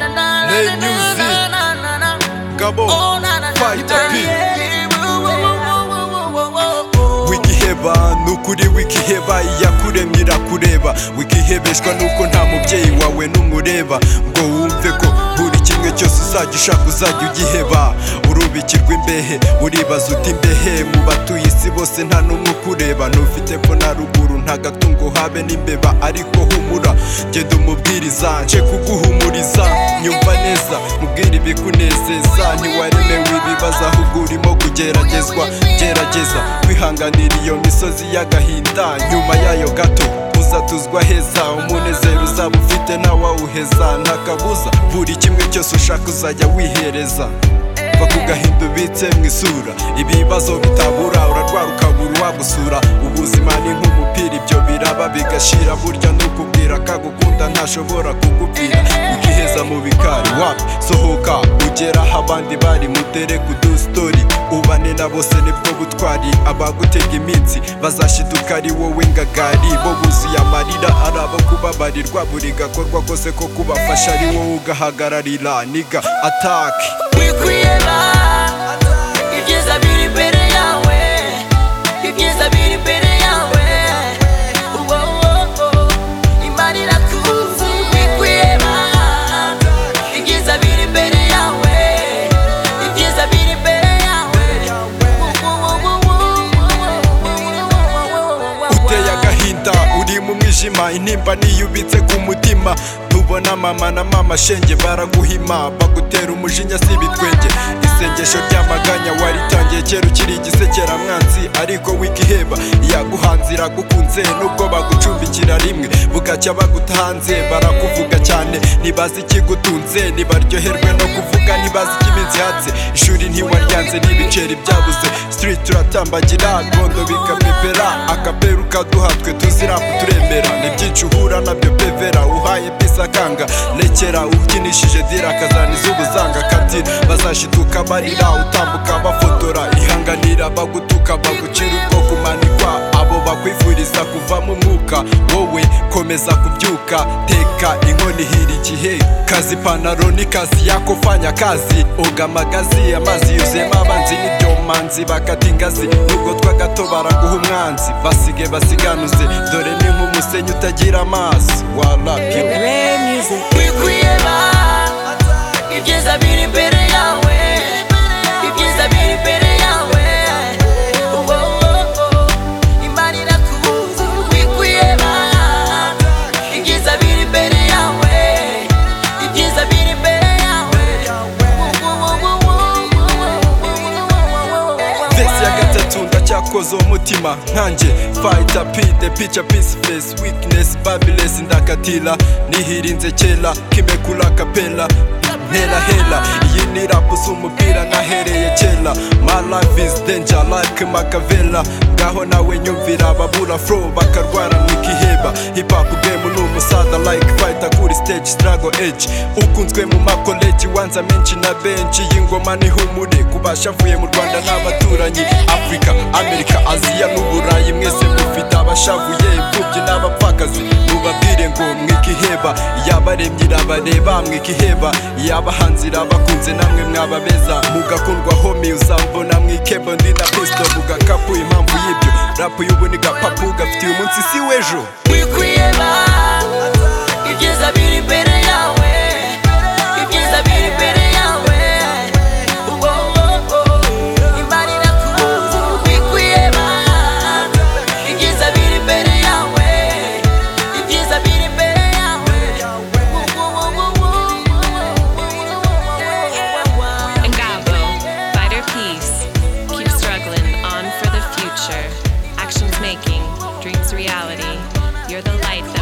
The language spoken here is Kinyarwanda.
Belle musique. Gabo. Fighter P. wigiheba nukuri wigiheba yakuremye irakureba wigihebeshwa nuko nta mubyeyi wawe numureba ngo wumve ko buri kimwe cyose uzajya ushaka uzajya ugiheba urubikirwa imbehe uribaza uti imbehe mu batuye isi bose nta n'umwe ukureba ntufite ko na ruguru nta gatungo habe n'imbeba ariko humura genda umubwiriza nce kuguhumuriza nyumva neza mubwire ibikunezeza ntiwaremewe ibibazo ahubwo urimo kugeragezwa gerageza kwihanganira iyo misozi y'agahinda nyuma yayo gato uzatuzwa heza umunezero uzaba ufite ntawawuheza nta kabuza buri kimwe cyose ushaka uzajya wihereza va ku gahinda ubitse mu isura ibibazo bitabura urarwara ukabura uwagusura ubuzima ni nk'umupira ibyo biraba bigashira burya nukubwira kagukunda ntashobora kugupfira ukiheza mu bikari wapi sohoka ugera aho abandi bari mutere ku dustori ubane na bose nibwo butwari abagutega iminsi bazashiduka ari wowe ngagari bo buzuye amarira ari abo kubabarirwa buri gakorwa kose ko kubafasha ari wowe ugahagararira niga atake wikwiheba ibyiza biri imbere yawe ibyiza biri imbere yawe uwo wowo imana irakuzi wikwiheba ibyiza biri imbere yawe ibyiza biri imbere yawe uteye agahinda uri mu mwijima intimba niyubitse ku mutima tubona mama na mama shenge baraguhima bagutera umujinya si ibitwenge isengesho ry'amaganya waritangiye kera ukiri igisekeramwanzi ariko wigiheba iyaguhanze iragukunze nubwo bagucumbikira rimwe bugacya bagutahanze barakuvuga cyane ntibazi ikigutunze ntibaryoherwe no kuvuga ntibazi ikiminsi hatse ishuri ntiwaryanze n'ibiceri byabuze street turatambagira gondo bikapepera akaperu kaduha twe tuzirapu turemera n'ibyinshi uhura nabyo pevera uhaye pisa akanga rekera ubyinishije dira akazana iz'ubuzanga kati bazashituka barira utambuka bafotora ihanganira bagutuka bagucira ubwoko umanikwa abo bakwifuriza kuvamo umwuka wowe komeza kubyuka teka inkoni hira igihe kazi ipantaro ni kazi yako fanya kazi oga amagazi amazi yuzuyemo abanzi n'ibyomanzi bakata ingazi nubwo twagato baraguha umwanzi basige basiganuze dore ni nk'umusenyi utagira amazi warapyo wikwiheba ibyiza biri imbere yawe ibyiza biri imbere yawe uwo wowo imana irakuzi wikwiheba ibyiza biri imbere yawe ibyiza biri imbere yawe vesi ya gatatu ndacyakoza uwo mutima nkanjye fayita p the pica pisi fesi wikinesi babilesi ndakatira nihirinze kera kimekura kapela hela hela iyi ni rapu z'umupira nahereye kera my life is danger like makavela ngaho nawe nyumvira ababura flow bakarwara mwikiheba hip hop game ni umusaza like fighter kuri stage struggle edge ukunzwe mu makoleji wanza menshi na benshi y'ingoma ni humure kubasha avuye mu rwanda n'abaturanyi afurika amerika aziya n'uburayi mwese mufite abashavuye imfubyi n'abapfakazi mubabwire ngo mwikiheba yabaremye irabareba mwikiheba yabahanzi irabakunze namwe mwababeza mugakundwa homi uzambona mwikebo ndi na pisto mugakapu impamvu y'ibyo rapu y'ubu ni gapapu gafitiye umunsi si w'ejo wikwiheba ibyiza biri imbere yawe ibyiza biri imbere yawe uwo wowo imana irakuzi wikwiheba ibyiza biri imbere yawe ibyiza biri imbere yawe Ngabo, fighter peace. Keep struggling on for the future. Actions making, dreams reality. You're the light that